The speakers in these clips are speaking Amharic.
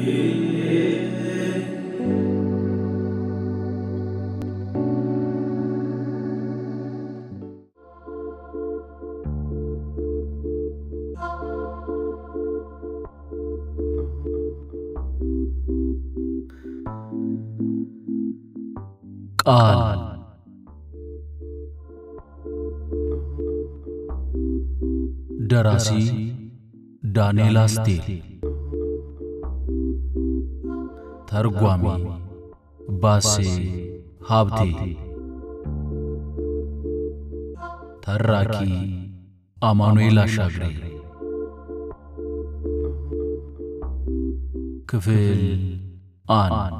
ቃል ደራሲ ዳንኤል አስቴር፣ ተርጓሚ ባሴ ሀብቴ፣ ተራኪ አማኑኤል አሻግሬ። ክፍል አንድ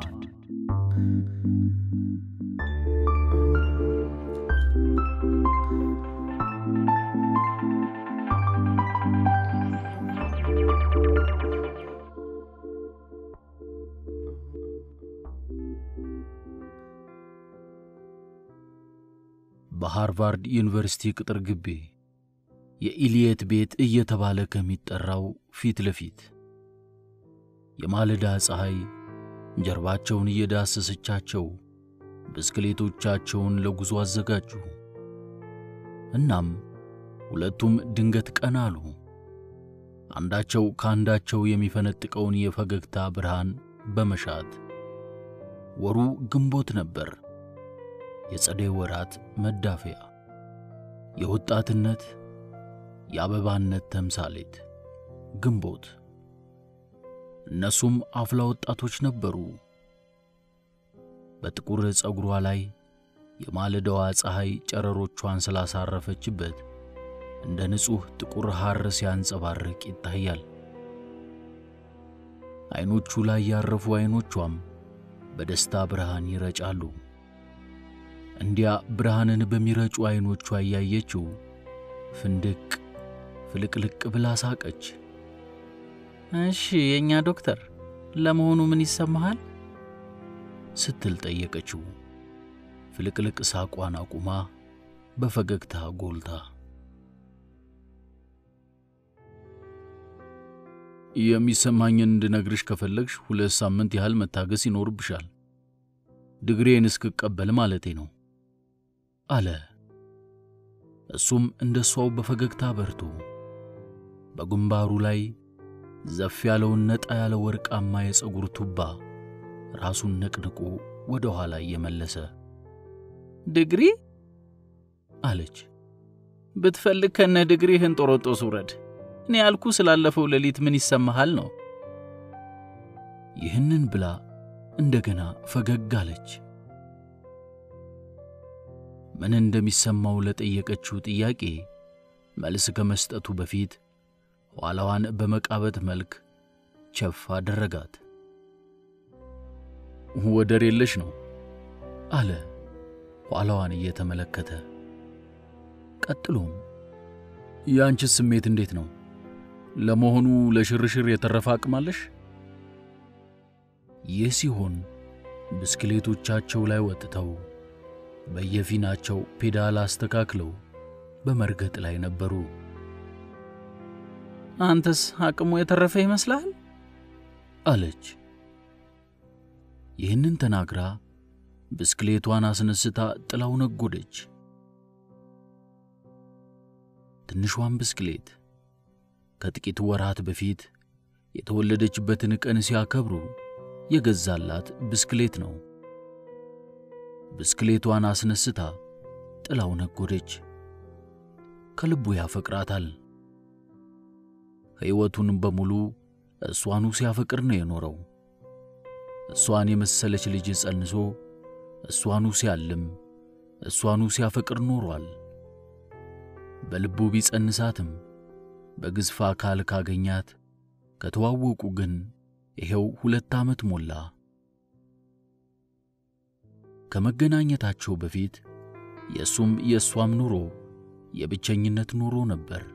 በሃርቫርድ ዩኒቨርሲቲ ቅጥር ግቢ የኢልየት ቤት እየተባለ ከሚጠራው ፊት ለፊት የማለዳ ፀሐይ ጀርባቸውን እየዳሰሰቻቸው ብስክሌቶቻቸውን ለጉዞ አዘጋጁ። እናም ሁለቱም ድንገት ቀና አሉ። አንዳቸው ከአንዳቸው የሚፈነጥቀውን የፈገግታ ብርሃን በመሻት ወሩ ግንቦት ነበር። የጸደይ ወራት መዳፈያ፣ የወጣትነት የአበባነት ተምሳሌት ግንቦት። እነሱም አፍላ ወጣቶች ነበሩ። በጥቁር ፀጉሯ ላይ የማለዳዋ ፀሐይ ጨረሮቿን ስላሳረፈችበት እንደ ንጹሕ ጥቁር ሐር ሲያንጸባርቅ ይታያል። ዐይኖቹ ላይ ያረፉ ዐይኖቿም በደስታ ብርሃን ይረጫሉ። እንዲያ ብርሃንን በሚረጩ ዐይኖቿ እያየችው ፍንድቅ ፍልቅልቅ ብላ ሳቀች። እሺ የእኛ ዶክተር ለመሆኑ ምን ይሰማሃል? ስትል ጠየቀችው። ፍልቅልቅ ሳቋን አቁማ በፈገግታ ጎልታ የሚሰማኝን እንድነግርሽ ከፈለግሽ ሁለት ሳምንት ያህል መታገስ ይኖርብሻል። ድግሬን እስክቀበል ማለቴ ነው አለ። እሱም እንደ እሷው በፈገግታ በርቶ በግንባሩ ላይ ዘፍ ያለውን ነጣ ያለ ወርቃማ የፀጉር ቱባ ራሱን ነቅንቆ ወደ ኋላ እየመለሰ ድግሪ አለች። ብትፈልግ ከነ ድግሪህን ጦሮጦስ ውረድ። እኔ ያልኩ ስላለፈው ሌሊት ምን ይሰማሃል ነው። ይህንን ብላ እንደገና ፈገግ አለች። ምን እንደሚሰማው ለጠየቀችው ጥያቄ መልስ ከመስጠቱ በፊት ኋላዋን በመቃበት መልክ ቸፍ አደረጋት። ወደር የለሽ ነው አለ ኋላዋን እየተመለከተ። ቀጥሎም የአንቺስ ስሜት እንዴት ነው? ለመሆኑ ለሽርሽር የተረፈ አቅም አለሽ? ይህ ሲሆን ብስክሌቶቻቸው ላይ ወጥተው በየፊናቸው ፔዳል አስተካክለው በመርገጥ ላይ ነበሩ። አንተስ አቅሙ የተረፈ ይመስልሃል? አለች። ይህንን ተናግራ ብስክሌቷን አስነስታ ጥላው ነጎደች። ትንሿን ብስክሌት ከጥቂት ወራት በፊት የተወለደችበትን ቀን ሲያከብሩ የገዛላት ብስክሌት ነው። ብስክሌቷን አስነስታ ጥላው ነጎደች። ከልቡ ያፈቅራታል። ሕይወቱን በሙሉ እሷኑ ሲያፈቅር ነው የኖረው። እሷን የመሰለች ልጅ ጸንሶ እሷኑ ሲያልም እሷኑ ሲያፈቅር ኖሯል። በልቡ ቢጸንሳትም በግዝፍ አካል ካገኛት ከተዋወቁ ግን ይሄው ሁለት ዓመት ሞላ። ከመገናኘታቸው በፊት የእሱም የእሷም ኑሮ የብቸኝነት ኑሮ ነበር።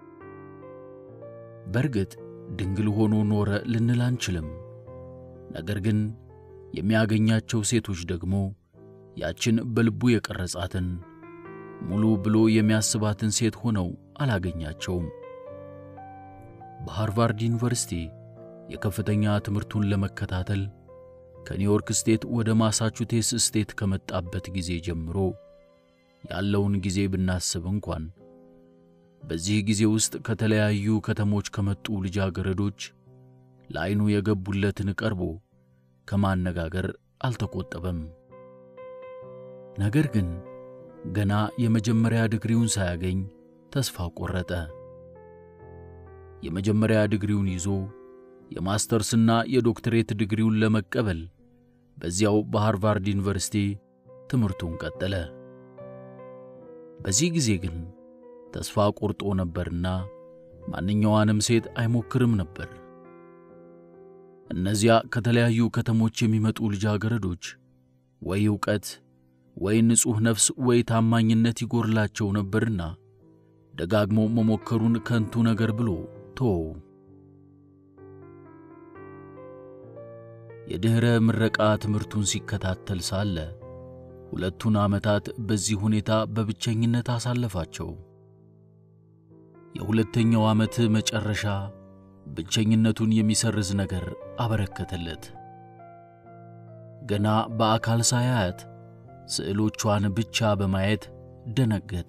በእርግጥ ድንግል ሆኖ ኖረ ልንል አንችልም። ነገር ግን የሚያገኛቸው ሴቶች ደግሞ ያችን በልቡ የቀረጻትን ሙሉ ብሎ የሚያስባትን ሴት ሆነው አላገኛቸውም። በሃርቫርድ ዩኒቨርሲቲ የከፍተኛ ትምህርቱን ለመከታተል ከኒውዮርክ ስቴት ወደ ማሳቹቴትስ ስቴት ከመጣበት ጊዜ ጀምሮ ያለውን ጊዜ ብናስብ እንኳን በዚህ ጊዜ ውስጥ ከተለያዩ ከተሞች ከመጡ ልጃገረዶች ለዐይኑ የገቡለትን ቀርቦ ከማነጋገር አልተቆጠበም። ነገር ግን ገና የመጀመሪያ ዲግሪውን ሳያገኝ ተስፋ ቆረጠ። የመጀመሪያ ዲግሪውን ይዞ የማስተርስና የዶክትሬት ዲግሪውን ለመቀበል በዚያው በሃርቫርድ ዩኒቨርሲቲ ትምህርቱን ቀጠለ። በዚህ ጊዜ ግን ተስፋ ቆርጦ ነበርና ማንኛዋንም ሴት አይሞክርም ነበር። እነዚያ ከተለያዩ ከተሞች የሚመጡ ልጃገረዶች ወይ ዕውቀት ወይ ንጹሕ ነፍስ ወይ ታማኝነት ይጎርላቸው ነበርና ደጋግሞ መሞከሩን ከንቱ ነገር ብሎ ተወው። የድኅረ ምረቃ ትምህርቱን ሲከታተል ሳለ ሁለቱን ዓመታት በዚህ ሁኔታ በብቸኝነት አሳለፋቸው። የሁለተኛው ዓመት መጨረሻ ብቸኝነቱን የሚሰርዝ ነገር አበረከተለት። ገና በአካል ሳያያት ስዕሎቿን ብቻ በማየት ደነገጠ።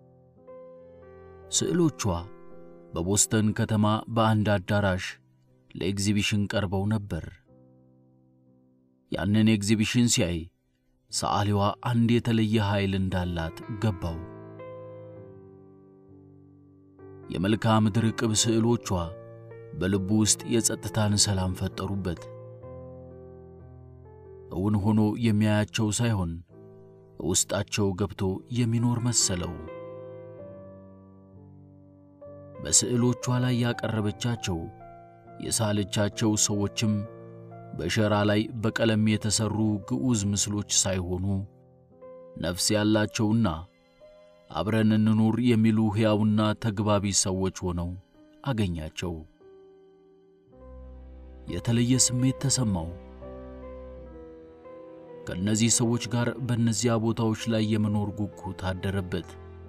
ስዕሎቿ በቦስተን ከተማ በአንድ አዳራሽ ለኤግዚቢሽን ቀርበው ነበር። ያንን ኤግዚቢሽን ሲያይ ሰዓሊዋ አንድ የተለየ ኃይል እንዳላት ገባው። የመልክዓ ምድር ቅብ ስዕሎቿ በልቡ ውስጥ የጸጥታን ሰላም ፈጠሩበት። እውን ሆኖ የሚያያቸው ሳይሆን ውስጣቸው ገብቶ የሚኖር መሰለው። በስዕሎቿ ላይ ያቀረበቻቸው የሳለቻቸው ሰዎችም በሸራ ላይ በቀለም የተሠሩ ግዑዝ ምስሎች ሳይሆኑ ነፍስ ያላቸውና አብረን እንኑር የሚሉ ሕያውና ተግባቢ ሰዎች ሆነው አገኛቸው። የተለየ ስሜት ተሰማው። ከእነዚህ ሰዎች ጋር በእነዚያ ቦታዎች ላይ የመኖር ጉጉት አደረበት።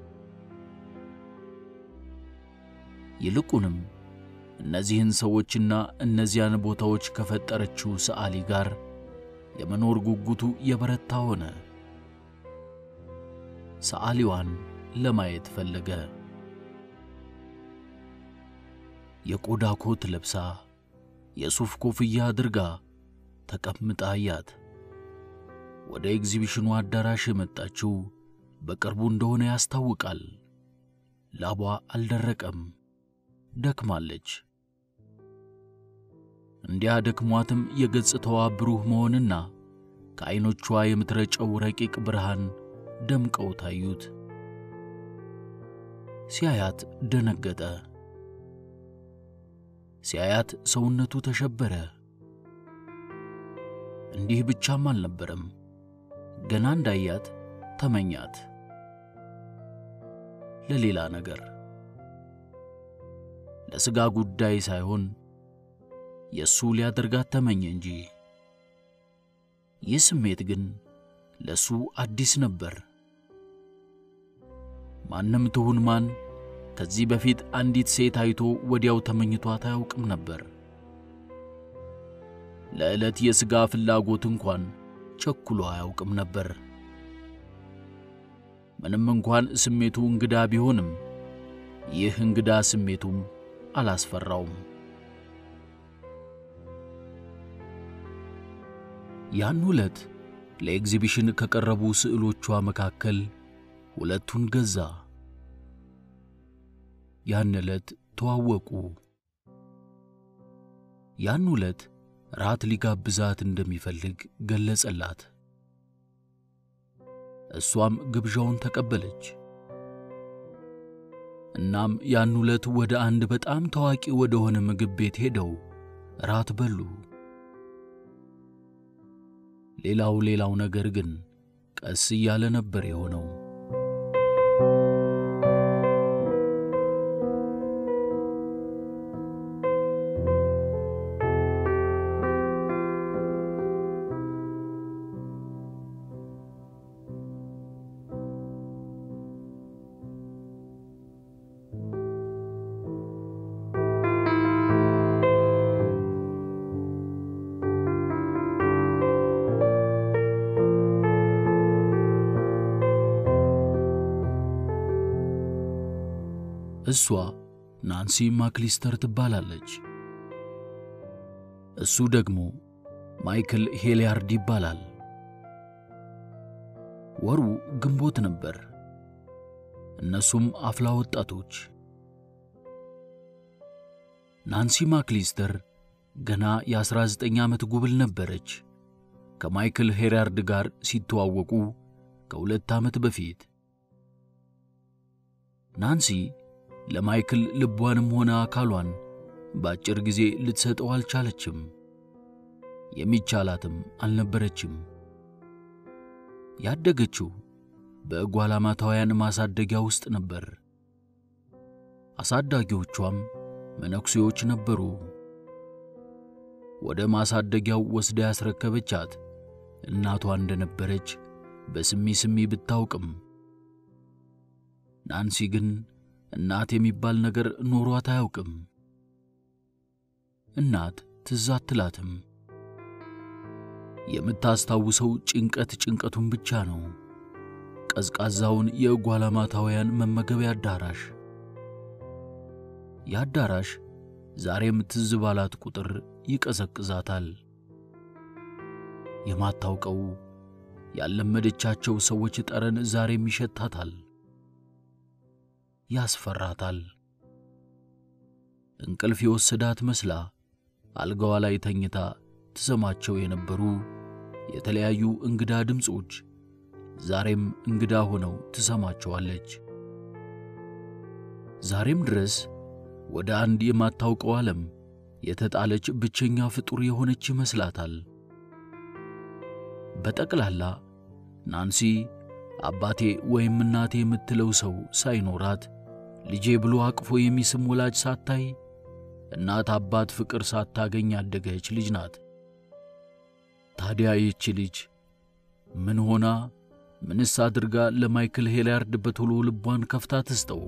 ይልቁንም እነዚህን ሰዎችና እነዚያን ቦታዎች ከፈጠረችው ሰዓሊ ጋር የመኖር ጉጉቱ የበረታ ሆነ። ሰዓሊዋን ለማየት ፈለገ። የቆዳ ኮት ለብሳ የሱፍ ኮፍያ አድርጋ ተቀምጣ አያት። ወደ ኤግዚቢሽኑ አዳራሽ የመጣችው በቅርቡ እንደሆነ ያስታውቃል። ላቧ አልደረቀም፣ ደክማለች። እንዲያ ደክሟትም የገጽታዋ ብሩህ መሆንና ከዐይኖቿ የምትረጨው ረቂቅ ብርሃን ደምቀው ታዩት። ሲያያት ደነገጠ። ሲያያት ሰውነቱ ተሸበረ። እንዲህ ብቻም አልነበረም። ገና እንዳያት ተመኛት። ለሌላ ነገር፣ ለሥጋ ጉዳይ ሳይሆን የእሱ ሊያደርጋት ተመኘ እንጂ። ይህ ስሜት ግን ለእሱ አዲስ ነበር። ማንም ትሁን ማን ከዚህ በፊት አንዲት ሴት አይቶ ወዲያው ተመኝቷት አያውቅም ነበር። ለዕለት የሥጋ ፍላጎት እንኳን ቸኩሎ አያውቅም ነበር። ምንም እንኳን ስሜቱ እንግዳ ቢሆንም ይህ እንግዳ ስሜቱም አላስፈራውም። ያን ዕለት ለኤግዚቢሽን ከቀረቡ ስዕሎቿ መካከል ሁለቱን ገዛ። ያን ዕለት ተዋወቁ። ያን ዕለት ራት ሊጋብዛት እንደሚፈልግ ገለጸላት። እሷም ግብዣውን ተቀበለች። እናም ያን ዕለት ወደ አንድ በጣም ታዋቂ ወደ ሆነ ምግብ ቤት ሄደው ራት በሉ። ሌላው ሌላው ነገር ግን ቀስ እያለ ነበር የሆነው። እሷ ናንሲ ማክሊስተር ትባላለች። እሱ ደግሞ ማይክል ሄሊያርድ ይባላል። ወሩ ግንቦት ነበር። እነሱም አፍላ ወጣቶች። ናንሲ ማክሊስተር ገና የ19 ዓመት ጉብል ነበረች ከማይክል ሄሊያርድ ጋር ሲተዋወቁ ከሁለት ዓመት በፊት። ናንሲ ለማይክል ልቧንም ሆነ አካሏን በአጭር ጊዜ ልትሰጠው አልቻለችም። የሚቻላትም አልነበረችም። ያደገችው በጓላማታውያን ማሳደጊያ ውስጥ ነበር። አሳዳጊዎቿም መነኩሴዎች ነበሩ። ወደ ማሳደጊያው ወስዳ ያስረከበቻት እናቷ እንደነበረች በስሚ ስሚ ብታውቅም ናንሲ ግን እናት የሚባል ነገር ኖሯት አያውቅም። እናት ትዝ አትላትም። የምታስታውሰው ጭንቀት ጭንቀቱን ብቻ ነው። ቀዝቃዛውን የጓላማታውያን መመገቢያ አዳራሽ። የአዳራሽ ዛሬም ትዝ ባላት ቁጥር ይቀዘቅዛታል። የማታውቀው ያለመደቻቸው ሰዎች ጠረን ዛሬም ይሸታታል፣ ያስፈራታል። እንቅልፍ የወሰዳት መስላ አልጋዋ ላይ ተኝታ ትሰማቸው የነበሩ የተለያዩ እንግዳ ድምፆች ዛሬም እንግዳ ሆነው ትሰማቸዋለች። ዛሬም ድረስ ወደ አንድ የማታውቀው ዓለም የተጣለች ብቸኛ ፍጡር የሆነች ይመስላታል። በጠቅላላ ናንሲ አባቴ ወይም እናቴ የምትለው ሰው ሳይኖራት ልጄ ብሎ አቅፎ የሚስም ወላጅ ሳታይ እናት አባት ፍቅር ሳታገኝ ያደገች ልጅ ናት። ታዲያ ይህች ልጅ ምን ሆና ምንስ አድርጋ ለማይክል ሄሊያርድ በቶሎ ልቧን ከፍታ ትስጠው?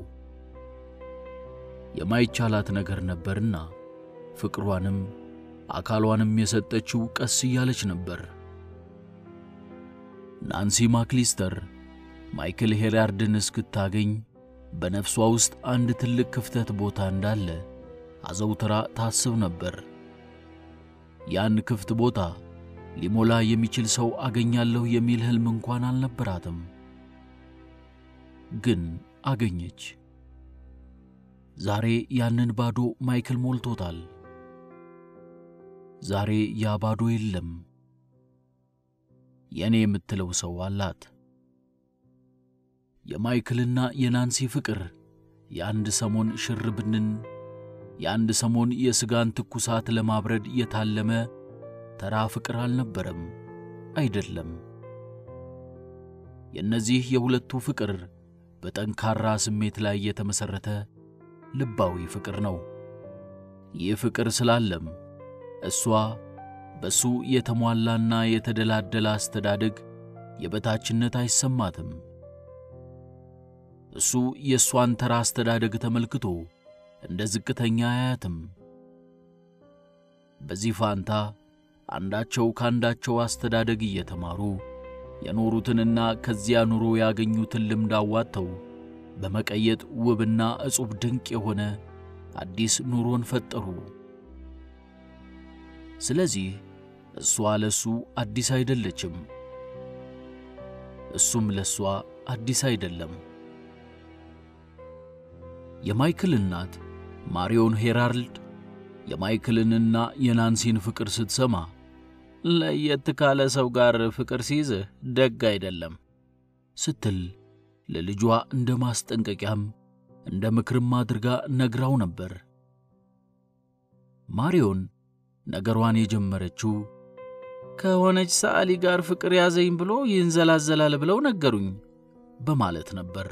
የማይቻላት ነገር ነበርና ፍቅሯንም አካሏንም የሰጠችው ቀስ እያለች ነበር። ናንሲ ማክሊስተር ማይክል ሄሊያርድን እስክታገኝ በነፍሷ ውስጥ አንድ ትልቅ ክፍተት ቦታ እንዳለ አዘውትራ ታስብ ነበር። ያን ክፍት ቦታ ሊሞላ የሚችል ሰው አገኛለሁ የሚል ሕልም እንኳን አልነበራትም። ግን አገኘች። ዛሬ ያንን ባዶ ማይክል ሞልቶታል። ዛሬ ያ ባዶ የለም። የእኔ የምትለው ሰው አላት። የማይክልና የናንሲ ፍቅር የአንድ ሰሞን ሽርብንን የአንድ ሰሞን የሥጋን ትኩሳት ለማብረድ የታለመ ተራ ፍቅር አልነበረም፣ አይደለም። የእነዚህ የሁለቱ ፍቅር በጠንካራ ስሜት ላይ የተመሠረተ ልባዊ ፍቅር ነው። ይህ ፍቅር ስላለም እሷ በሱ የተሟላና የተደላደለ አስተዳደግ የበታችነት አይሰማትም። እሱ የእሷን ተራ አስተዳደግ ተመልክቶ እንደ ዝቅተኛ አያትም። በዚህ ፋንታ አንዳቸው ካንዳቸው አስተዳደግ እየተማሩ የኖሩትንና ከዚያ ኑሮ ያገኙትን ልምድ አዋጥተው በመቀየጥ ውብና እጹብ ድንቅ የሆነ አዲስ ኑሮን ፈጠሩ። ስለዚህ እሷ ለሱ አዲስ አይደለችም፣ እሱም ለሷ አዲስ አይደለም። የማይክል እናት ማሪዮን ሄራልድ የማይክልንና የናንሲን ፍቅር ስትሰማ ለየት ካለ ሰው ጋር ፍቅር ሲይዝህ ደግ አይደለም ስትል ለልጇ እንደ ማስጠንቀቂያም እንደ ምክርም አድርጋ ነግራው ነበር። ማሪዮን ነገሯን የጀመረችው ከሆነች ሰዓሊ ጋር ፍቅር ያዘኝ ብሎ ይንዘላዘላል ብለው ነገሩኝ በማለት ነበር።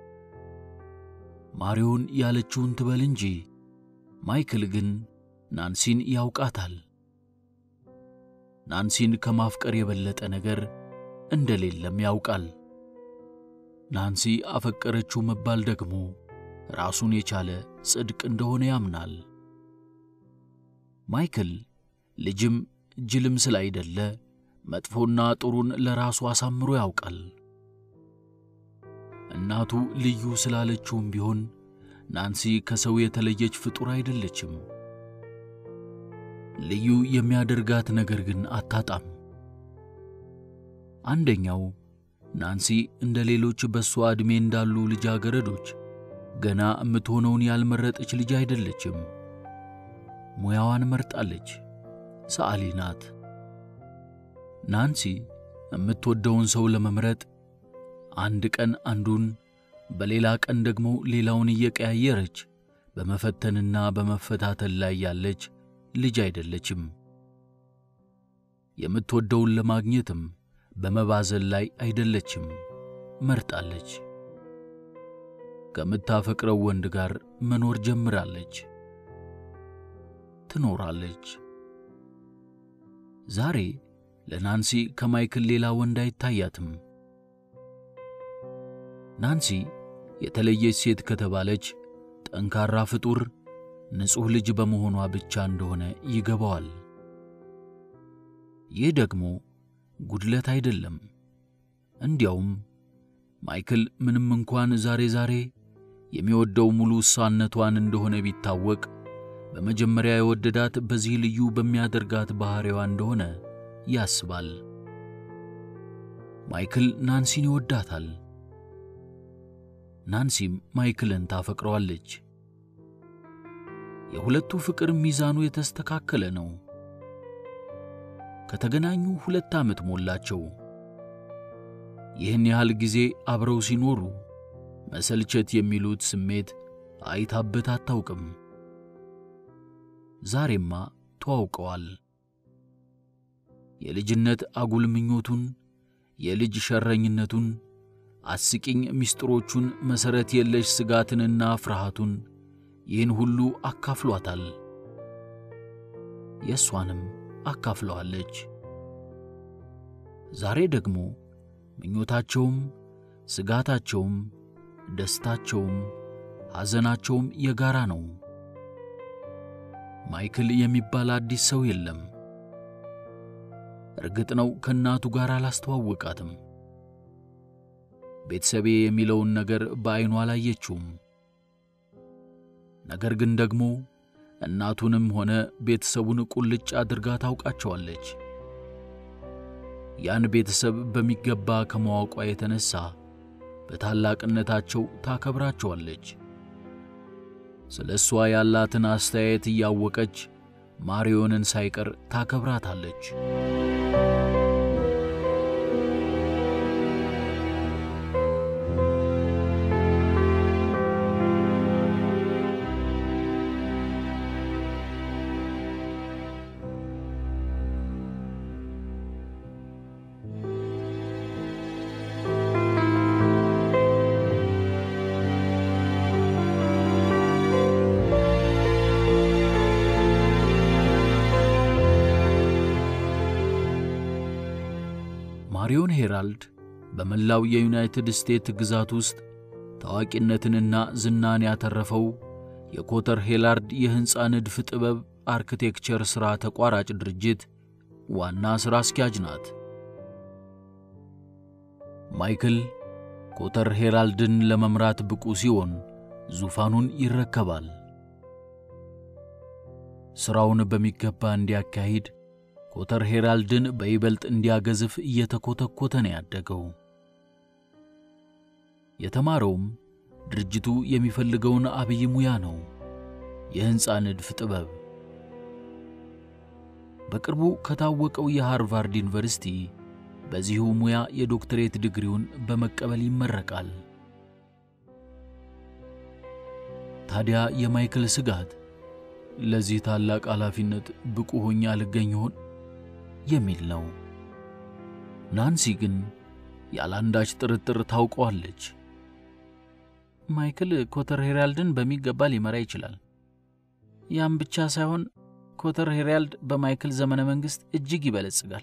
ማሪዮን ያለችውን ትበል እንጂ ማይክል ግን ናንሲን ያውቃታል። ናንሲን ከማፍቀር የበለጠ ነገር እንደሌለም ያውቃል። ናንሲ አፈቀረችው መባል ደግሞ ራሱን የቻለ ጽድቅ እንደሆነ ያምናል። ማይክል ልጅም ጅልም ስላይደለ መጥፎና ጥሩን ለራሱ አሳምሮ ያውቃል። እናቱ ልዩ ስላለችውም ቢሆን ናንሲ ከሰው የተለየች ፍጡር አይደለችም። ልዩ የሚያደርጋት ነገር ግን አታጣም። አንደኛው ናንሲ እንደ ሌሎች በእሷ ዕድሜ እንዳሉ ልጃገረዶች ገና የምትሆነውን ያልመረጠች ልጅ አይደለችም። ሙያዋን መርጣለች። ሰዓሊ ናት። ናንሲ የምትወደውን ሰው ለመምረጥ አንድ ቀን አንዱን በሌላ ቀን ደግሞ ሌላውን እየቀያየረች በመፈተንና በመፈታተን ላይ ያለች ልጅ አይደለችም። የምትወደውን ለማግኘትም በመባዘል ላይ አይደለችም። መርጣለች። ከምታፈቅረው ወንድ ጋር መኖር ጀምራለች። ትኖራለች። ዛሬ ለናንሲ ከማይክል ሌላ ወንድ አይታያትም። ናንሲ የተለየች ሴት ከተባለች ጠንካራ ፍጡር፣ ንጹሕ ልጅ በመሆኗ ብቻ እንደሆነ ይገባዋል። ይህ ደግሞ ጉድለት አይደለም። እንዲያውም ማይክል ምንም እንኳን ዛሬ ዛሬ የሚወደው ሙሉ እሷነቷን እንደሆነ ቢታወቅ በመጀመሪያ የወደዳት በዚህ ልዩ በሚያደርጋት ባሕሪዋ እንደሆነ ያስባል። ማይክል ናንሲን ይወዳታል። ናንሲም ማይክልን ታፈቅረዋለች። የሁለቱ ፍቅር ሚዛኑ የተስተካከለ ነው። ከተገናኙ ሁለት ዓመት ሞላቸው። ይህን ያህል ጊዜ አብረው ሲኖሩ መሰልቸት የሚሉት ስሜት አይታበት አታውቅም። ዛሬማ ተዋውቀዋል። የልጅነት አጉል ምኞቱን፣ የልጅ ሸረኝነቱን፣ አስቂኝ ምስጢሮቹን፣ መሠረት የለሽ ስጋትንና ፍርሃቱን ይህን ሁሉ አካፍሏታል። የእሷንም አካፍለዋለች። ዛሬ ደግሞ ምኞታቸውም ስጋታቸውም ደስታቸውም ሐዘናቸውም የጋራ ነው። ማይክል የሚባል አዲስ ሰው የለም። እርግጥ ነው ከእናቱ ጋር አላስተዋወቃትም። ቤተሰቤ የሚለውን ነገር በዐይኗ አላየችውም። ነገር ግን ደግሞ እናቱንም ሆነ ቤተሰቡን ቁልጭ አድርጋ ታውቃቸዋለች። ያን ቤተሰብ በሚገባ ከማወቋ የተነሣ በታላቅነታቸው ታከብራቸዋለች። ስለ እሷ ያላትን አስተያየት እያወቀች ማሪዮንን ሳይቀር ታከብራታለች። ማሪዮን ሄራልድ በመላው የዩናይትድ ስቴትስ ግዛት ውስጥ ታዋቂነትንና ዝናን ያተረፈው የኮተር ሄላርድ የሕንፃ ንድፍ ጥበብ አርክቴክቸር ሥራ ተቋራጭ ድርጅት ዋና ሥራ አስኪያጅ ናት። ማይክል ኮተር ሄራልድን ለመምራት ብቁ ሲሆን ዙፋኑን ይረከባል። ሥራውን በሚገባ እንዲያካሂድ ኮተር ሄራልድን በይበልጥ እንዲያገዝፍ እየተኮተኮተ ነው ያደገው። የተማረውም ድርጅቱ የሚፈልገውን አብይ ሙያ ነው፣ የሕንፃ ንድፍ ጥበብ። በቅርቡ ከታወቀው የሃርቫርድ ዩኒቨርሲቲ በዚሁ ሙያ የዶክትሬት ዲግሪውን በመቀበል ይመረቃል። ታዲያ የማይክል ስጋት ለዚህ ታላቅ ኃላፊነት ብቁ ሆኜ አልገኝ ይሆን የሚል ነው። ናንሲ ግን ያለአንዳች ጥርጥር ታውቀዋለች። ማይክል ኮተር ሄራልድን በሚገባ ሊመራ ይችላል። ያም ብቻ ሳይሆን ኮተር ሄራልድ በማይክል ዘመነ መንግሥት እጅግ ይበለጽጋል።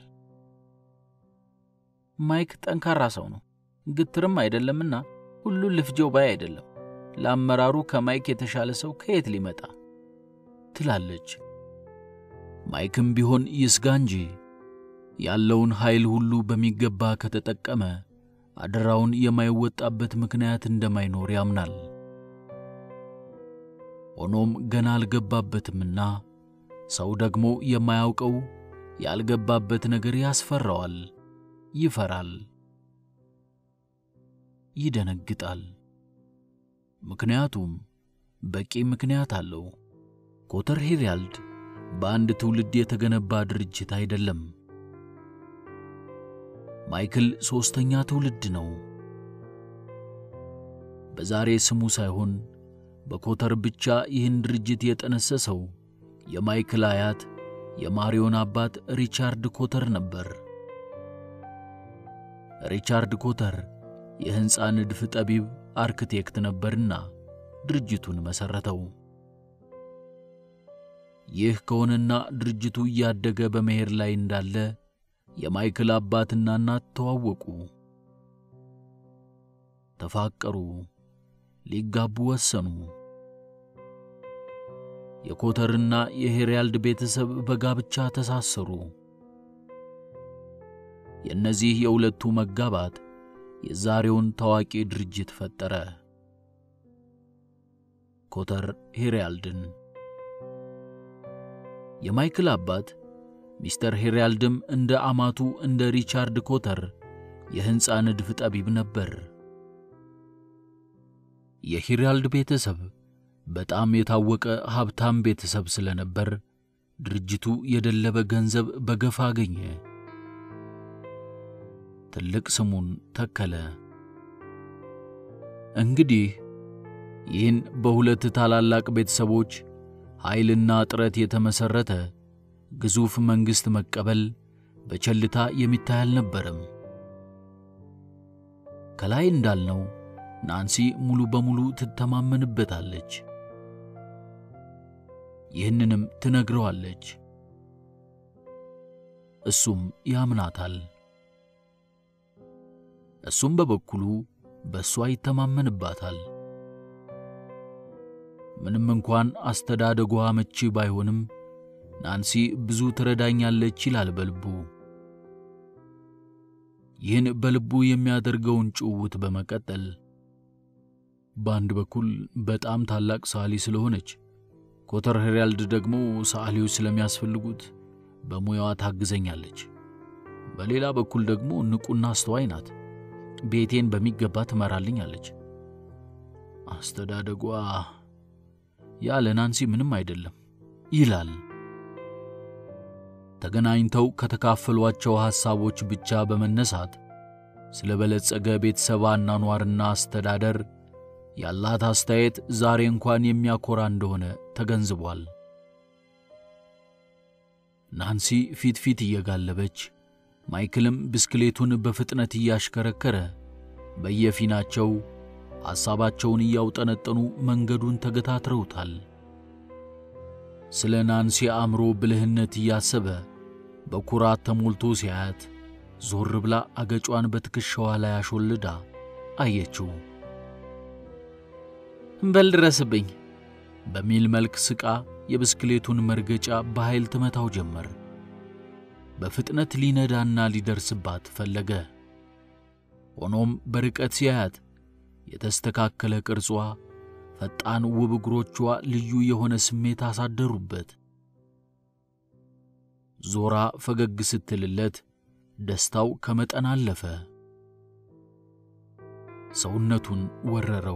ማይክ ጠንካራ ሰው ነው፣ ግትርም አይደለምና ሁሉን ልፍጀው ባይ አይደለም። ለአመራሩ ከማይክ የተሻለ ሰው ከየት ሊመጣ ትላለች። ማይክም ቢሆን ይስጋ እንጂ ያለውን ኃይል ሁሉ በሚገባ ከተጠቀመ አደራውን የማይወጣበት ምክንያት እንደማይኖር ያምናል። ሆኖም ገና አልገባበትምና ሰው ደግሞ የማያውቀው ያልገባበት ነገር ያስፈራዋል፣ ይፈራል፣ ይደነግጣል። ምክንያቱም በቂ ምክንያት አለው። ኮተር ሄራልድ በአንድ ትውልድ የተገነባ ድርጅት አይደለም። ማይክል ሦስተኛ ትውልድ ነው። በዛሬ ስሙ ሳይሆን በኮተር ብቻ ይህን ድርጅት የጠነሰሰው የማይክል አያት የማሪዮን አባት ሪቻርድ ኮተር ነበር። ሪቻርድ ኮተር የሕንፃ ንድፍ ጠቢብ አርክቴክት ነበርና ድርጅቱን መሠረተው። ይህ ከሆነና ድርጅቱ እያደገ በመሄድ ላይ እንዳለ የማይክል አባትና እናት ተዋወቁ፣ ተፋቀሩ፣ ሊጋቡ ወሰኑ። የኮተርና የሄራልድ ቤተሰብ በጋብቻ ተሳሰሩ። የእነዚህ የሁለቱ መጋባት የዛሬውን ታዋቂ ድርጅት ፈጠረ፣ ኮተር ሄራልድን። የማይክል አባት ሚስተር ሄራልድም እንደ አማቱ እንደ ሪቻርድ ኮተር የሕንፃ ንድፍ ጠቢብ ነበር። የሄራልድ ቤተሰብ በጣም የታወቀ ሀብታም ቤተሰብ ስለነበር ድርጅቱ የደለበ ገንዘብ በገፋ አገኘ። ትልቅ ስሙን ተከለ። እንግዲህ ይህን በሁለት ታላላቅ ቤተሰቦች ኃይልና ጥረት የተመሠረተ ግዙፍ መንግሥት መቀበል በቸልታ የሚታይ አልነበረም። ከላይ እንዳልነው ናንሲ ሙሉ በሙሉ ትተማመንበታለች። ይህንንም ትነግረዋለች። እሱም ያምናታል። እሱም በበኩሉ በእሷ ይተማመንባታል። ምንም እንኳን አስተዳደጓ አመቺ ባይሆንም ናንሲ ብዙ ትረዳኛለች ይላል በልቡ። ይህን በልቡ የሚያደርገውን ጭውውት በመቀጠል በአንድ በኩል በጣም ታላቅ ሰዓሊ ስለሆነች፣ ኮተር ሄራልድ ደግሞ ሰዓሊዎች ስለሚያስፈልጉት በሙያዋ ታግዘኛለች። በሌላ በኩል ደግሞ ንቁና አስተዋይ ናት። ቤቴን በሚገባ ትመራልኛለች። አስተዳደጓ ያለ ናንሲ ምንም አይደለም ይላል። ተገናኝተው ከተካፈሏቸው ሐሳቦች ብቻ በመነሳት ስለ በለጸገ ቤተሰብ አኗኗርና አስተዳደር ያላት አስተያየት ዛሬ እንኳን የሚያኮራ እንደሆነ ተገንዝቧል። ናንሲ ፊት ፊት እየጋለበች ማይክልም ብስክሌቱን በፍጥነት እያሽከረከረ በየፊናቸው ሐሳባቸውን እያውጠነጠኑ መንገዱን ተገታትረውታል። ስለ ናንሲ አእምሮ ብልህነት እያሰበ በኩራት ተሞልቶ ሲያያት ዞር ብላ አገጯን በትከሻዋ ላይ አሾልዳ አየችው። በል ድረስብኝ በሚል መልክ ስቃ የብስክሌቱን መርገጫ በኃይል ትመታው ጀመር። በፍጥነት ሊነዳና ሊደርስባት ፈለገ። ሆኖም በርቀት ሲያያት የተስተካከለ ቅርጿ፣ ፈጣን ውብ እግሮቿ ልዩ የሆነ ስሜት አሳደሩበት። ዞራ ፈገግ ስትልለት ደስታው ከመጠን አለፈ። ሰውነቱን ወረረው።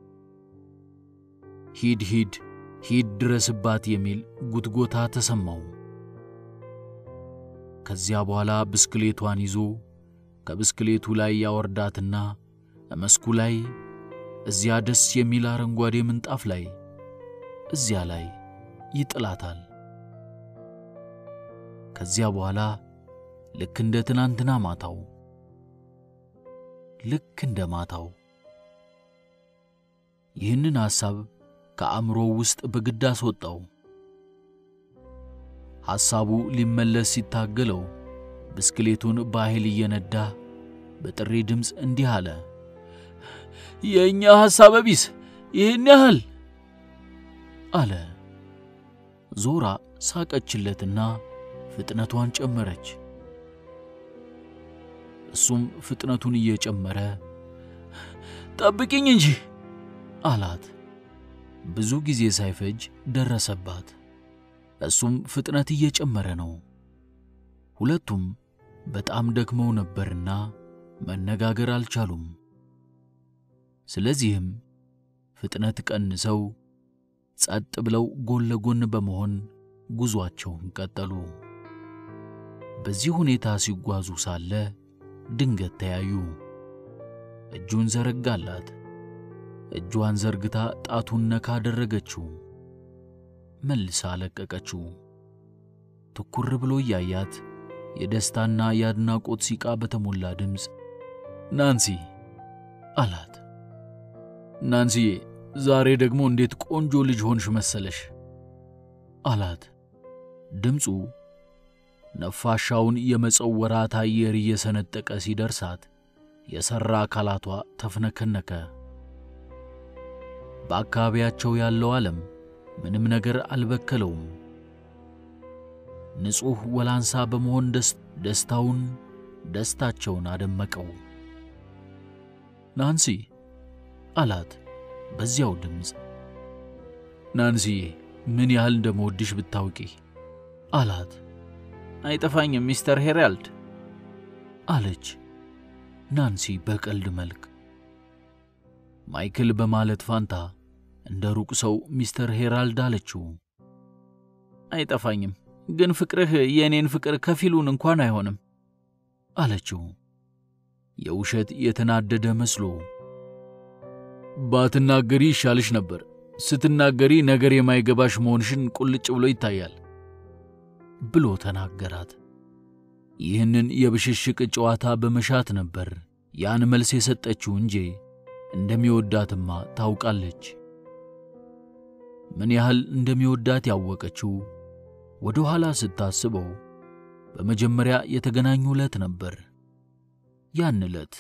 ሂድ ሂድ ሂድ ድረስባት የሚል ጉትጎታ ተሰማው። ከዚያ በኋላ ብስክሌቷን ይዞ ከብስክሌቱ ላይ ያወርዳትና መስኩ ላይ እዚያ ደስ የሚል አረንጓዴ ምንጣፍ ላይ እዚያ ላይ ይጥላታል። ከዚያ በኋላ ልክ እንደ ትናንትና ማታው ልክ እንደ ማታው ይህንን ሐሳብ ከአእምሮው ውስጥ በግድ አስወጣው። ሐሳቡ ሊመለስ ሲታገለው ብስክሌቱን በኃይል እየነዳ በጥሪ ድምፅ እንዲህ አለ። የእኛ ሐሳበ ቢስ ይህን ያህል አለ። ዞራ ሳቀችለትና ፍጥነቷን ጨመረች። እሱም ፍጥነቱን እየጨመረ ጠብቂኝ እንጂ አላት። ብዙ ጊዜ ሳይፈጅ ደረሰባት። እሱም ፍጥነት እየጨመረ ነው። ሁለቱም በጣም ደክመው ነበርና መነጋገር አልቻሉም። ስለዚህም ፍጥነት ቀንሰው ጸጥ ብለው ጎን ለጎን በመሆን ጉዟቸውን ቀጠሉ። በዚህ ሁኔታ ሲጓዙ ሳለ ድንገት ተያዩ። እጁን ዘረጋላት። እጇን ዘርግታ ጣቱን ነካ አደረገችው። መልሳ ለቀቀችው። ትኩር ብሎ እያያት የደስታና የአድናቆት ሲቃ በተሞላ ድምፅ ናንሲ አላት። ናንሲዬ ዛሬ ደግሞ እንዴት ቆንጆ ልጅ ሆንሽ መሰለሽ አላት። ድምፁ ነፋሻውን የመጸው ወራት አየር እየሰነጠቀ ሲደርሳት የሠራ አካላቷ ተፍነከነከ። በአካባቢያቸው ያለው ዓለም ምንም ነገር አልበከለውም። ንጹሕ ወላንሳ በመሆን ደስታውን ደስታቸውን አደመቀው። ናንሲ አላት በዚያው ድምፅ። ናንሲዬ ምን ያህል እንደምወድሽ ብታውቂ አላት። አይጠፋኝም ሚስተር ሄራልድ አለች ናንሲ በቀልድ መልክ። ማይክል በማለት ፋንታ እንደ ሩቅ ሰው ሚስተር ሄራልድ አለችው። አይጠፋኝም፣ ግን ፍቅርህ የእኔን ፍቅር ከፊሉን እንኳን አይሆንም አለችው የውሸት የተናደደ መስሎ። ባትናገሪ ይሻልሽ ነበር። ስትናገሪ ነገር የማይገባሽ መሆንሽን ቁልጭ ብሎ ይታያል ብሎ ተናገራት። ይህንን የብሽሽቅ ጨዋታ በመሻት ነበር ያን መልስ የሰጠችው እንጂ እንደሚወዳትማ ታውቃለች። ምን ያህል እንደሚወዳት ያወቀችው ወደ ኋላ ስታስበው በመጀመሪያ የተገናኙ ዕለት ነበር። ያን ዕለት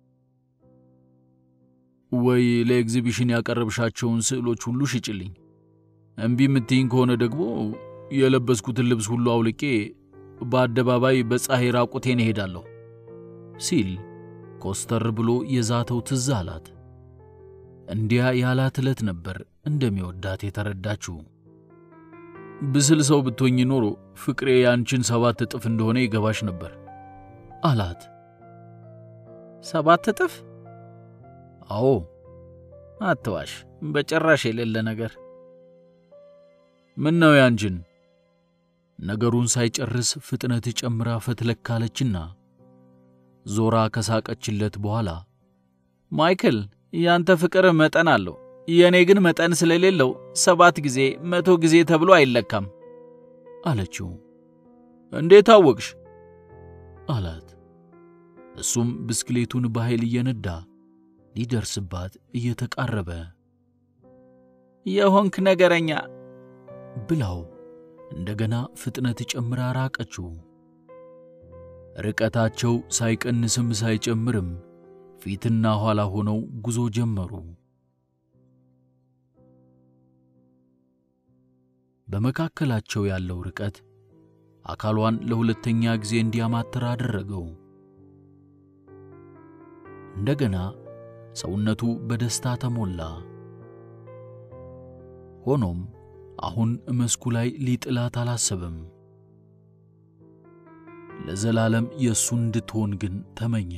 ወይ ለኤግዚቢሽን ያቀረብሻቸውን ስዕሎች ሁሉ ሽጭልኝ፣ እምቢ የምትይኝ ከሆነ ደግሞ የለበስኩትን ልብስ ሁሉ አውልቄ በአደባባይ በፀሐይ ራቁቴን እሄዳለሁ ሲል ኮስተር ብሎ የዛተው ትዝ አላት። እንዲያ ያላት ዕለት ነበር እንደሚወዳት የተረዳችው። ብስል ሰው ብትሆኝ ኖሮ ፍቅሬ ያንቺን ሰባት እጥፍ እንደሆነ ይገባሽ ነበር አላት። ሰባት እጥፍ? አዎ። አትዋሽ፣ በጭራሽ የሌለ ነገር። ምን ነው ያንቺን? ነገሩን ሳይጨርስ ፍጥነት ጨምራ ፈትለካለችና ዞራ ከሳቀችለት በኋላ ማይክል፣ ያንተ ፍቅር መጠን አለው፣ የእኔ ግን መጠን ስለሌለው ሰባት ጊዜ መቶ ጊዜ ተብሎ አይለካም አለችው። እንዴት አወቅሽ? አላት። እሱም ብስክሌቱን በኃይል እየነዳ ሊደርስባት እየተቃረበ የሆንክ ነገረኛ ብላው እንደገና ፍጥነት ጨምራ ራቀችው። ርቀታቸው ሳይቀንስም ሳይጨምርም ፊትና ኋላ ሆነው ጉዞ ጀመሩ። በመካከላቸው ያለው ርቀት አካሏን ለሁለተኛ ጊዜ እንዲያማትር አደረገው። እንደገና ሰውነቱ በደስታ ተሞላ። ሆኖም አሁን መስኩ ላይ ሊጥላት አላሰበም። ለዘላለም የእሱ እንድትሆን ግን ተመኘ።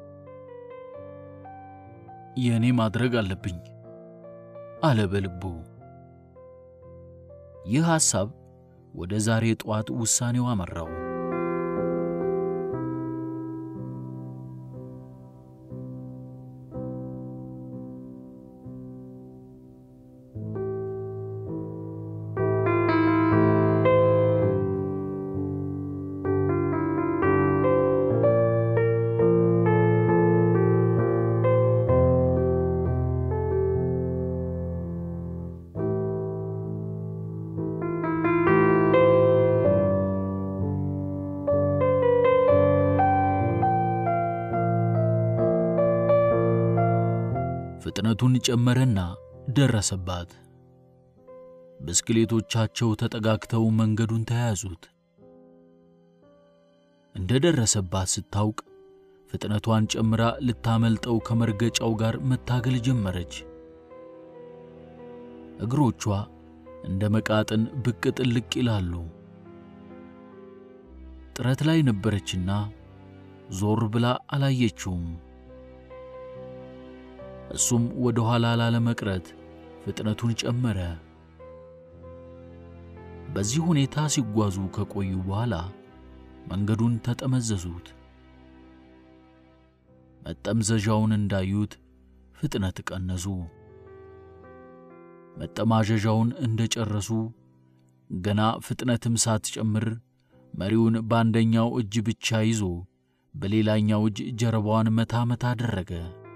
የእኔ ማድረግ አለብኝ አለ በልቡ። ይህ ሐሳብ ወደ ዛሬ ጠዋት ውሳኔው አመራው። ፍጥነቱን ጨመረና ደረሰባት። ብስክሌቶቻቸው ተጠጋግተው መንገዱን ተያያዙት። እንደ ደረሰባት ስታውቅ ፍጥነቷን ጨምራ ልታመልጠው ከመርገጫው ጋር መታገል ጀመረች። እግሮቿ እንደ መቃጥን ብቅ ጥልቅ ይላሉ። ጥረት ላይ ነበረችና ዞር ብላ አላየችውም። እሱም ወደ ኋላ ላለመቅረት ፍጥነቱን ጨመረ። በዚህ ሁኔታ ሲጓዙ ከቆዩ በኋላ መንገዱን ተጠመዘዙት። መጠምዘዣውን እንዳዩት ፍጥነት ቀነሱ። መጠማዘዣውን እንደጨረሱ ገና ፍጥነትም ሳትጨምር መሪውን በአንደኛው እጅ ብቻ ይዞ በሌላኛው እጅ ጀርባዋን መታ መታ አደረገ።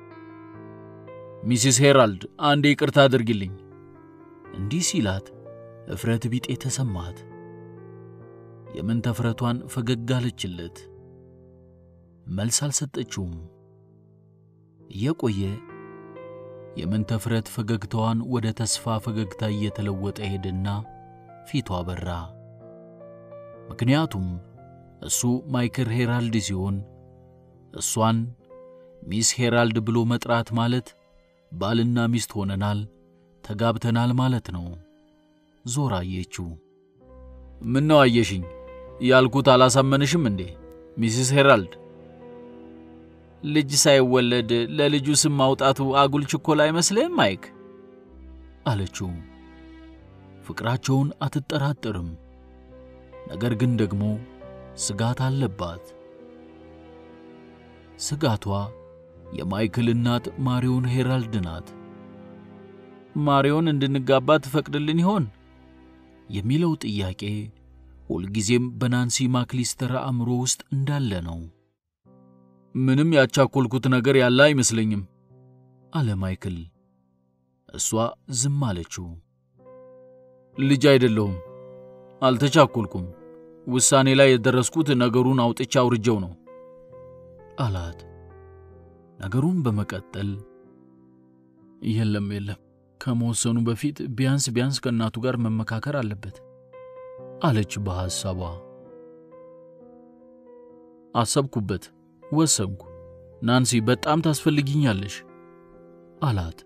ሚሲስ ሄራልድ አንዴ ይቅርታ አድርጊልኝ። እንዲህ ሲላት እፍረት ቢጤ ተሰማት። የምን ተፍረቷን ፈገግ አለችለት። መልስ አልሰጠችውም። እየቆየ የምን ተፍረት ፈገግታዋን ወደ ተስፋ ፈገግታ እየተለወጠ ሄደና ፊቷ በራ። ምክንያቱም እሱ ማይክል ሄራልድ ሲሆን እሷን ሚስ ሄራልድ ብሎ መጥራት ማለት ባልና ሚስት ሆነናል፣ ተጋብተናል ማለት ነው። ዞር አየችው። ምን ነው አየሽኝ? ያልኩት አላሳመንሽም እንዴ ሚስስ ሄራልድ? ልጅ ሳይወለድ ለልጁ ስም ማውጣቱ አጉል ችኮላ አይመስልህም ማይክ? አለችው። ፍቅራቸውን አትጠራጠርም። ነገር ግን ደግሞ ስጋት አለባት። ስጋቷ የማይክል እናት ማሪዮን ሄራልድ ናት። ማሪዮን እንድንጋባ ትፈቅድልን ይሆን የሚለው ጥያቄ ሁልጊዜም በናንሲ ማክሊስተር አእምሮ ውስጥ እንዳለ ነው። ምንም ያቻኮልኩት ነገር ያለ አይመስለኝም አለ ማይክል። እሷ ዝም አለችው። ልጅ አይደለሁም፣ አልተቻኮልኩም። ውሳኔ ላይ የደረስኩት ነገሩን አውጥቻ አውርጀው ነው አላት። ነገሩን በመቀጠል የለም የለም፣ ከመወሰኑ በፊት ቢያንስ ቢያንስ ከእናቱ ጋር መመካከር አለበት አለች በሐሳቧ። አሰብኩበት፣ ወሰንኩ። ናንሲ በጣም ታስፈልጊኛለሽ አላት።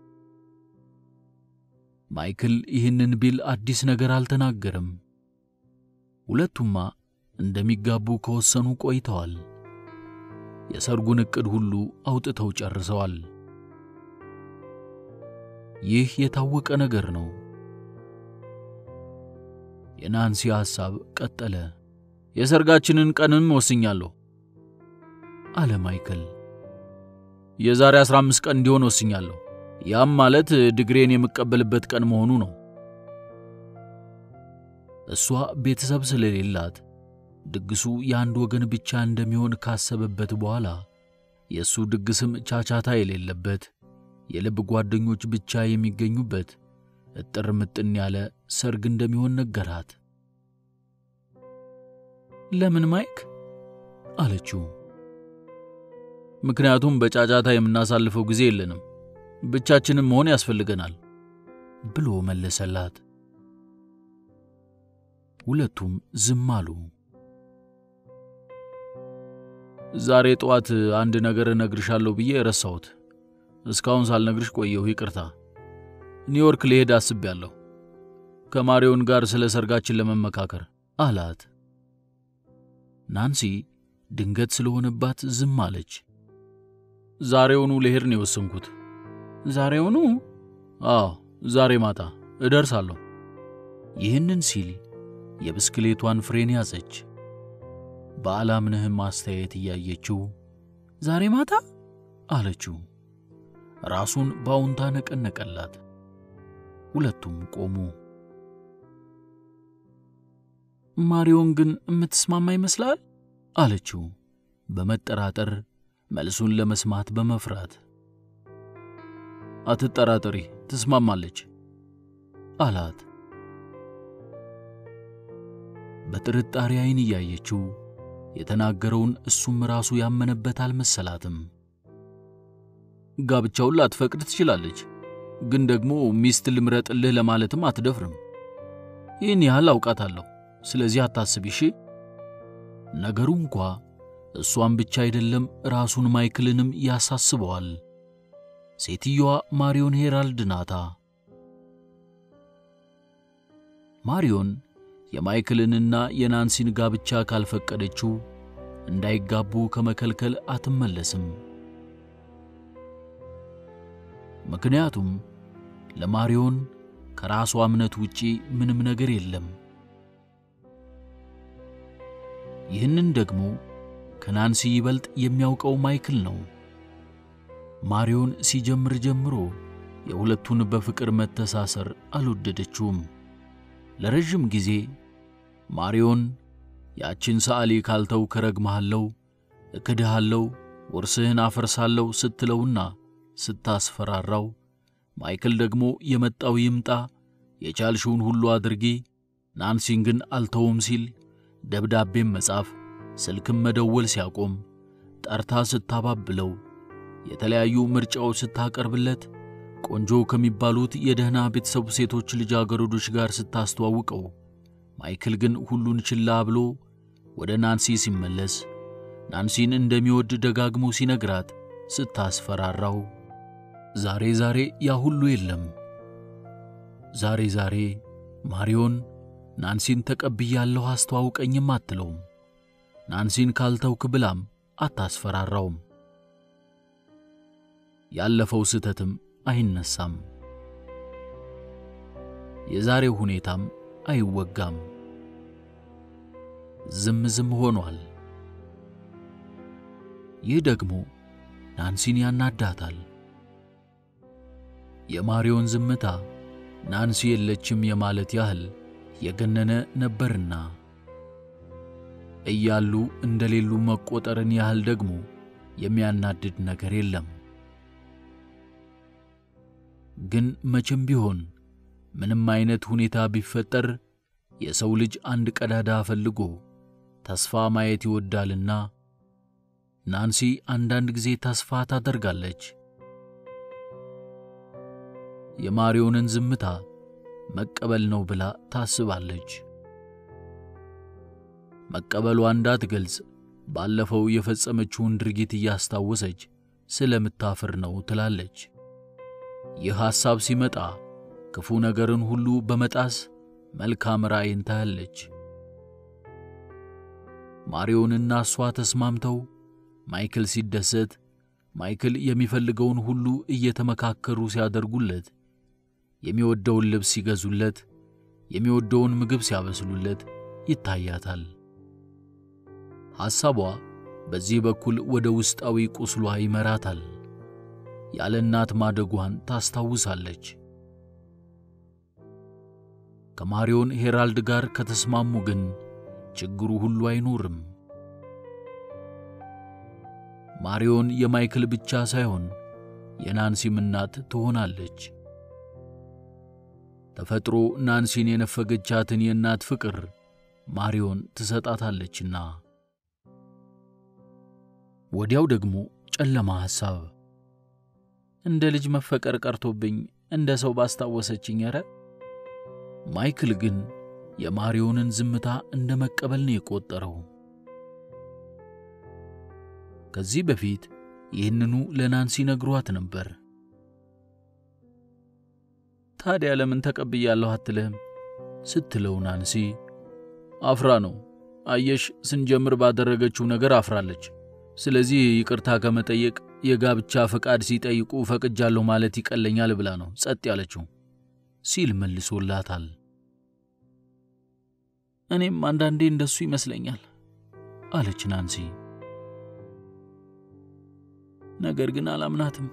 ማይክል ይህንን ቢል አዲስ ነገር አልተናገረም። ሁለቱማ እንደሚጋቡ ከወሰኑ ቆይተዋል። የሰርጉን ዕቅድ ሁሉ አውጥተው ጨርሰዋል። ይህ የታወቀ ነገር ነው። የናንሲ ሐሳብ ቀጠለ። የሰርጋችንን ቀንም ወስኛለሁ አለ ማይክል። የዛሬ 15 ቀን እንዲሆን ወስኛለሁ። ያም ማለት ድግሬን የምቀበልበት ቀን መሆኑ ነው። እሷ ቤተሰብ ስለሌላት ድግሱ የአንድ ወገን ብቻ እንደሚሆን ካሰበበት በኋላ የእሱ ድግስም ቻቻታ የሌለበት የልብ ጓደኞች ብቻ የሚገኙበት እጥር ምጥን ያለ ሰርግ እንደሚሆን ነገራት። ለምን ማይክ? አለችው። ምክንያቱም በጫጫታ የምናሳልፈው ጊዜ የለንም፣ ብቻችንም መሆን ያስፈልገናል ብሎ መለሰላት። ሁለቱም ዝም አሉ። ዛሬ ጠዋት አንድ ነገር እነግርሻለሁ ብዬ ረሳሁት። እስካሁን ሳልነግርሽ ቆየሁ፣ ይቅርታ። ኒውዮርክ ልሄድ አስቤያለሁ ከማሪዮን ጋር ስለ ሰርጋችን ለመመካከር አላት። ናንሲ ድንገት ስለሆነባት ዝም አለች። ዛሬውኑ ልሄድ ነው የወሰንኩት። ዛሬውኑ? አዎ፣ ዛሬ ማታ እደርሳለሁ። ይህንን ሲል የብስክሌቷን ፍሬን ያዘች። በአላምንህም አስተያየት እያየችው ዛሬ ማታ አለችው። ራሱን በአውንታ ነቀነቀላት። ሁለቱም ቆሙ። ማሪዮን ግን የምትስማማ ይመስላል አለችው በመጠራጠር መልሱን ለመስማት በመፍራት። አትጠራጠሪ፣ ትስማማለች አላት። በጥርጣሬ ዓይን እያየችው የተናገረውን እሱም ራሱ ያመነበት አልመሰላትም። ጋብቻውን ላትፈቅድ ትችላለች፣ ግን ደግሞ ሚስት ልምረጥልህ ለማለትም አትደፍርም። ይህን ያህል አውቃታለሁ። ስለዚህ አታስቢ እሺ። ነገሩ እንኳ እሷን ብቻ አይደለም ራሱን ማይክልንም ያሳስበዋል። ሴትየዋ ማሪዮን ሄራልድ ናታ። ማሪዮን የማይክልንና የናንሲን ጋብቻ ካልፈቀደችው እንዳይጋቡ ከመከልከል አትመለስም። ምክንያቱም ለማሪዮን ከራሷ እምነት ውጪ ምንም ነገር የለም። ይህንን ደግሞ ከናንሲ ይበልጥ የሚያውቀው ማይክል ነው። ማሪዮን ሲጀምር ጀምሮ የሁለቱን በፍቅር መተሳሰር አልወደደችውም። ለረዥም ጊዜ ማሪዮን ያችን ሰዓሊ ካልተው ከረግመሃለው፣ እክድሃለው፣ ውርስህን አፈርሳለሁ ስትለውና ስታስፈራራው ማይክል ደግሞ የመጣው ይምጣ የቻልሽውን ሁሉ አድርጊ ናንሲን ግን አልተውም ሲል ደብዳቤም መጻፍ ስልክም መደወል ሲያቆም ጠርታ ስታባብለው የተለያዩ ምርጫዎች ስታቀርብለት ቆንጆ ከሚባሉት የደህና ቤተሰቡ ሴቶች ልጃገረዶች ጋር ስታስተዋውቀው ማይክል ግን ሁሉን ችላ ብሎ ወደ ናንሲ ሲመለስ ናንሲን እንደሚወድ ደጋግሞ ሲነግራት ስታስፈራራው ዛሬ ዛሬ ያ ሁሉ የለም። ዛሬ ዛሬ ማሪዮን ናንሲን ተቀብያለሁ አስተዋውቀኝም አትለውም። ናንሲን ካልተውክ ብላም አታስፈራራውም። ያለፈው ስህተትም አይነሳም። የዛሬው ሁኔታም አይወጋም። ዝም ዝም ሆኗል። ይህ ደግሞ ናንሲን ያናዳታል። የማሪዮን ዝምታ ናንሲ የለችም የማለት ያህል የገነነ ነበርና እያሉ እንደሌሉ መቆጠርን ያህል ደግሞ የሚያናድድ ነገር የለም። ግን መቼም ቢሆን ምንም አይነት ሁኔታ ቢፈጠር የሰው ልጅ አንድ ቀዳዳ ፈልጎ ተስፋ ማየት ይወዳልና ናንሲ አንዳንድ ጊዜ ተስፋ ታደርጋለች። የማሪዮንን ዝምታ መቀበል ነው ብላ ታስባለች። መቀበሏ እንዳትገልጽ ባለፈው የፈጸመችውን ድርጊት እያስታወሰች ስለምታፍር ነው ትላለች። ይህ ሐሳብ ሲመጣ ክፉ ነገርን ሁሉ በመጣስ መልካም ራእይን ታያለች። ማሪዮንና እሷ ተስማምተው ማይክል ሲደሰት፣ ማይክል የሚፈልገውን ሁሉ እየተመካከሩ ሲያደርጉለት፣ የሚወደውን ልብስ ሲገዙለት፣ የሚወደውን ምግብ ሲያበስሉለት ይታያታል። ሐሳቧ በዚህ በኩል ወደ ውስጣዊ ቁስሏ ይመራታል። ያለ እናት ማደጓን ታስታውሳለች። ከማሪዮን ሄራልድ ጋር ከተስማሙ ግን ችግሩ ሁሉ አይኖርም። ማሪዮን የማይክል ብቻ ሳይሆን የናንሲም እናት ትሆናለች። ተፈጥሮ ናንሲን የነፈገቻትን የእናት ፍቅር ማሪዮን ትሰጣታለችና። ወዲያው ደግሞ ጨለማ ሐሳብ እንደ ልጅ መፈቀር ቀርቶብኝ እንደ ሰው ባስታወሰችኝ። ኧረ ማይክል ግን የማሪዮንን ዝምታ እንደ መቀበል ነው የቆጠረው። ከዚህ በፊት ይህንኑ ለናንሲ ነግሯት ነበር። ታዲያ ለምን ተቀብያለሁ አትልህም ስትለው ናንሲ አፍራ ነው። አየሽ፣ ስንጀምር ባደረገችው ነገር አፍራለች። ስለዚህ ይቅርታ ከመጠየቅ የጋብቻ ፈቃድ ሲጠይቁ ፈቅጃለሁ ማለት ይቀለኛል ብላ ነው ጸጥ ያለችው ሲል መልሶላታል። እኔም አንዳንዴ እንደሱ ይመስለኛል አለች ናንሲ። ነገር ግን አላምናትም።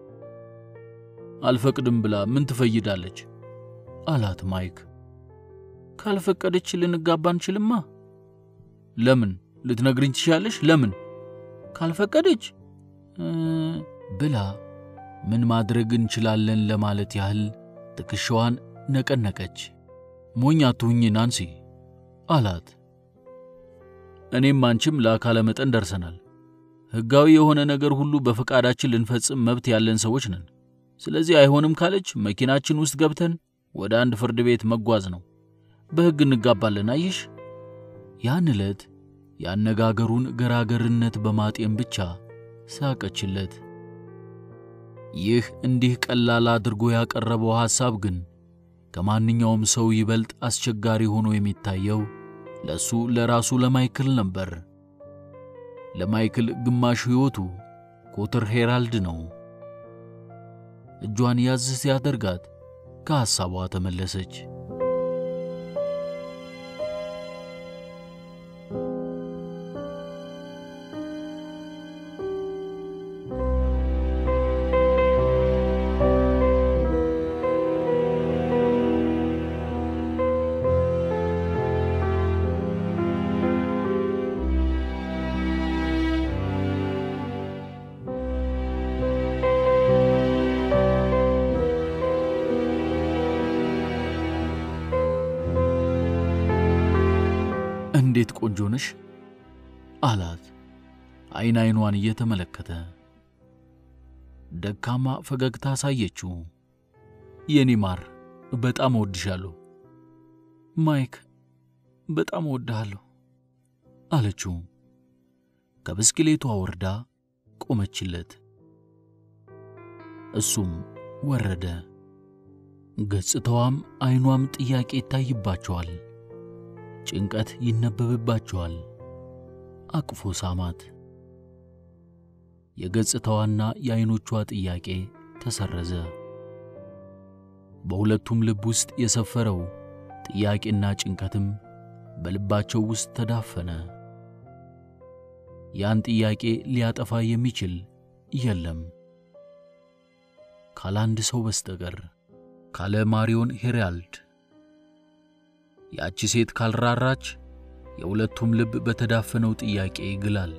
አልፈቅድም ብላ ምን ትፈይዳለች? አላት ማይክ። ካልፈቀደች ልንጋባ አንችልማ። ለምን ልትነግሪኝ ትችያለሽ? ለምን ካልፈቀደች ብላ ምን ማድረግ እንችላለን ለማለት ያህል ትከሻዋን ነቀነቀች። ሞኝ አትሁኝ ናንሲ አላት። እኔም አንቺም ለአካለ መጠን ደርሰናል። ሕጋዊ የሆነ ነገር ሁሉ በፈቃዳችን ልንፈጽም መብት ያለን ሰዎች ነን። ስለዚህ አይሆንም ካለች መኪናችን ውስጥ ገብተን ወደ አንድ ፍርድ ቤት መጓዝ ነው። በሕግ እንጋባለን። አየሽ፣ ያን ዕለት የአነጋገሩን ገራገርነት በማጤን ብቻ ሳቀችለት። ይህ እንዲህ ቀላል አድርጎ ያቀረበው ሐሳብ ግን ከማንኛውም ሰው ይበልጥ አስቸጋሪ ሆኖ የሚታየው ለሱ ለራሱ ለማይክል ነበር። ለማይክል ግማሽ ሕይወቱ ኮተር ሄራልድ ነው። እጇን ያዝ ሲያደርጋት ከሐሳቧ ተመለሰች። እንዴት ቆንጆ ነሽ አላት፣ አይን አይኗን እየተመለከተ ደካማ ፈገግታ አሳየችው። የኔ ማር በጣም እወድሻለሁ። ማይክ በጣም እወድሃለሁ አለችው። ከብስክሌቷ ወርዳ ቆመችለት። እሱም ወረደ። ገጽታዋም አይኗም ጥያቄ ይታይባቸዋል። ጭንቀት ይነበብባቸዋል። አቅፎ ሳማት። የገጽታዋና የዐይኖቿ ጥያቄ ተሰረዘ። በሁለቱም ልብ ውስጥ የሰፈረው ጥያቄና ጭንቀትም በልባቸው ውስጥ ተዳፈነ። ያን ጥያቄ ሊያጠፋ የሚችል የለም ካለ አንድ ሰው በስተቀር ካለ ማሪዮን ሄራልድ። ያቺ ሴት ካልራራች የሁለቱም ልብ በተዳፈነው ጥያቄ ይግላል።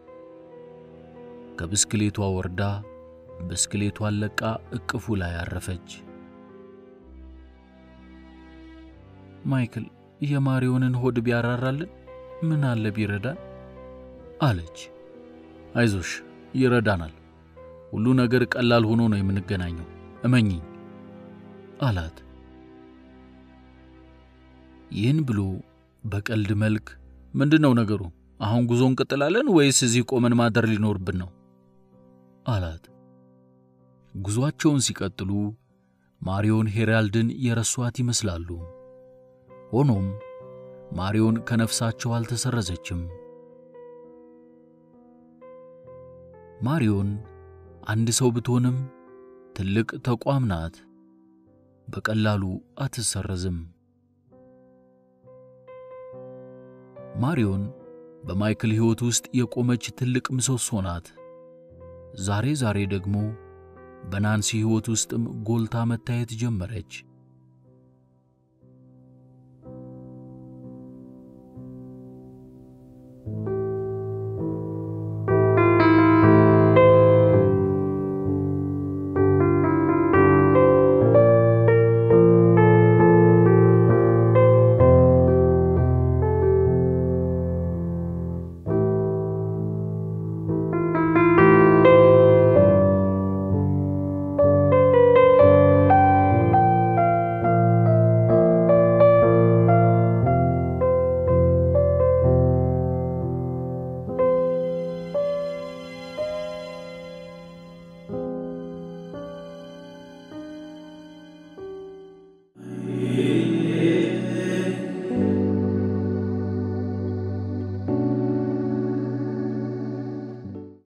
ከብስክሌቷ ወርዳ ብስክሌቷን ለቃ እቅፉ ላይ አረፈች። ማይክል የማሪዮንን ሆድ ቢያራራልን ምን አለ ቢረዳን? አለች። አይዞሽ ይረዳናል። ሁሉ ነገር ቀላል ሆኖ ነው የምንገናኘው፣ እመኚኝ አላት። ይህን ብሎ በቀልድ መልክ ምንድን ነው ነገሩ? አሁን ጉዞ እንቀጥላለን ወይስ እዚህ ቆመን ማደር ሊኖርብን ነው? አላት። ጉዞአቸውን ሲቀጥሉ ማሪዮን ሄራልድን የረሷት ይመስላሉ። ሆኖም ማሪዮን ከነፍሳቸው አልተሰረዘችም። ማሪዮን አንድ ሰው ብትሆንም ትልቅ ተቋም ናት። በቀላሉ አትሰረዝም። ማሪዮን በማይክል ሕይወት ውስጥ የቆመች ትልቅ ምሰሶ ናት። ዛሬ ዛሬ ደግሞ በናንሲ ሕይወት ውስጥም ጎልታ መታየት ጀመረች።